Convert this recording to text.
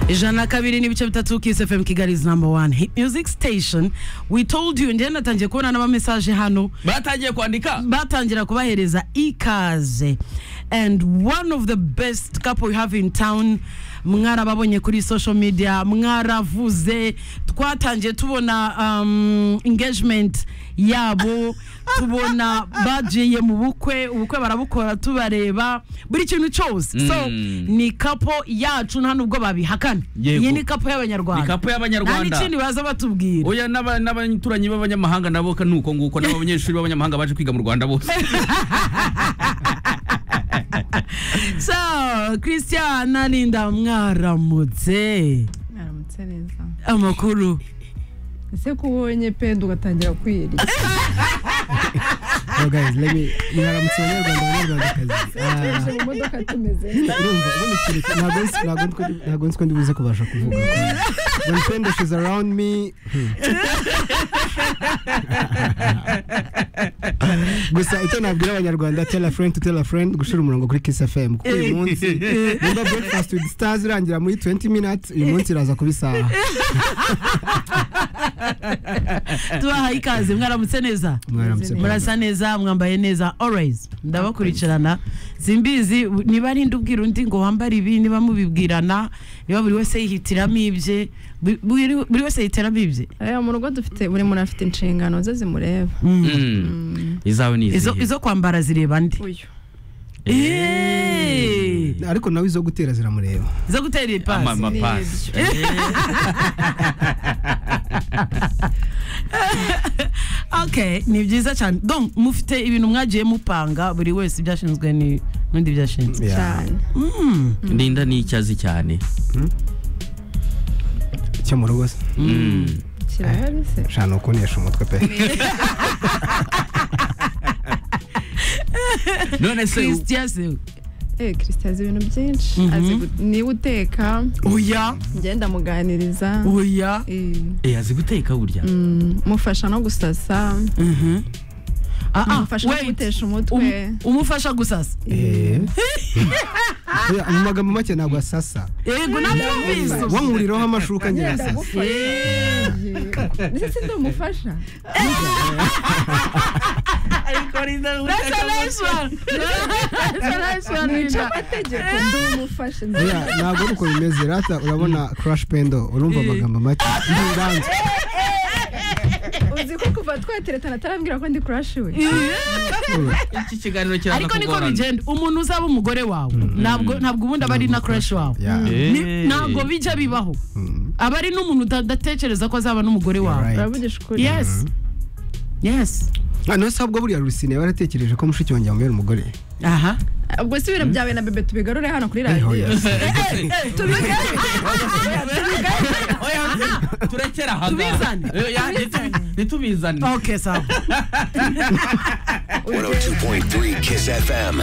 ijana kabiri n'ibice bitatu KSFM Kigali is number one hit music station we told you njye natangiye kubona n'amamesaje hano batangiye kwandika batangira kubahereza ikaze and one of the best couple we have in town mwarababonye kuri social media mwaravuze twatangiye tubona um, engagement yabo tubona bagiye mu bukwe ubukwe barabukora tubareba buri kintu cyose so ni kapo yacu nta nubwo babihakana Yego. iyi ni kapo y'abanyarwanda Ni kapo nta y'Abanyarwanda. n'ikindi baza batubwira oya n'aba- n'abaturanyi b'abanyamahanga nabo ka- ni uko nguko nabo abanyeshuri b'abanyamahanga baje kwiga mu rwanda bose so christian arinda mwaramutse mwaramutse neza amakuru ese ko ubonye penda ugatangira kwirya Hello guys, let me mwaramutse abanyarwanda abanyarwandakazi tuje mu Ah, modoka tumeze urumva ubundi ikintu ki- ntabwo nzi- ntabwo nzi ko ndi- ntabwo nzi ko ndibuze kubasha kuvuga when penda she's around me hmm. gusa icyo nabwira abanyarwanda tell a friend to tell a friend gushira umurongo kuri kiss fm kuko uyu munsi wumva breakfast with stars irangira muri 20 minutes uyu munsi iraza kuba isaha tubahaye ikaze mwaramutse neza mwaramutse murasa neza mwambaye neza always ndabakurikirana simbizi niba ari ndi ubwira undi ngo wambare ibi niba mubibwirana niba buri wese yihitiramo ibye bu- buri buri wese yihitiramo ibye aya mu rugo dufite buri muntu afite inshingano ze zimureba Mm. izawe ni izo izihe izo kwambara zireba ndi uyu Eh, ariko nawe izo gutera ziramureba izo gutera ipasi Ama- amapasi okay ni byiza cyane donc mufite ibintu mwagiye mupanga buri wese ibyashinzwe ni n'undi byashinzwe cyane Mm. ndinda ni icyo azi cyane cyo mu rugo se Mm. kirahari se shana ukunesha umutwe pe none se u- Christian se eh christian azi ibintu byinshi Mhm. azi gu- niba uteka oya ngenda muganiriza oya Eh, azi guteka burya mufasha no gusasa Mhm. Ah, ah, mufasha no wait. gutesha umutwe Um- umufasha gusasa Eh. Oya, mu magambo make ntabwo asasa yego nabyumvise ubu. wankuriraho amashuka njye asasa Eh, ndetse si ndamufasha that's a nice one. That's a nice one, nica Linda. amategeko ndamufasha Oya, ntabwo ari uko bimeze rata urabona crash pendo urumva Eh. amagambo make ntiranzwe uzi ko kuva twateretana atarambwira ko ndi kurashi we iki kiganiro kiraza ariko niko kugorana. bigenda umuntu uzaba umugore wawe ntabwo ntabwo ubundi aba ari na crush wawe Yeah. Ni- ntabwo bijya bibaho Mm. aba ari n'umuntu udatekereza ko azaba n'umugore wawe Right. uravugisha ukuri yes yes Ah, no sabwo buriya rusine baratekereje ko mushiki wanjye amubera umugore aha ubwo si ibintu byawe na bebe tubigarure hano kuri Eh, radiyo oya. Oya, turekere aha ngaha. Tubizane. Eh, ya, nitubi- nitubizane okay sawa 102.3 Kiss FM.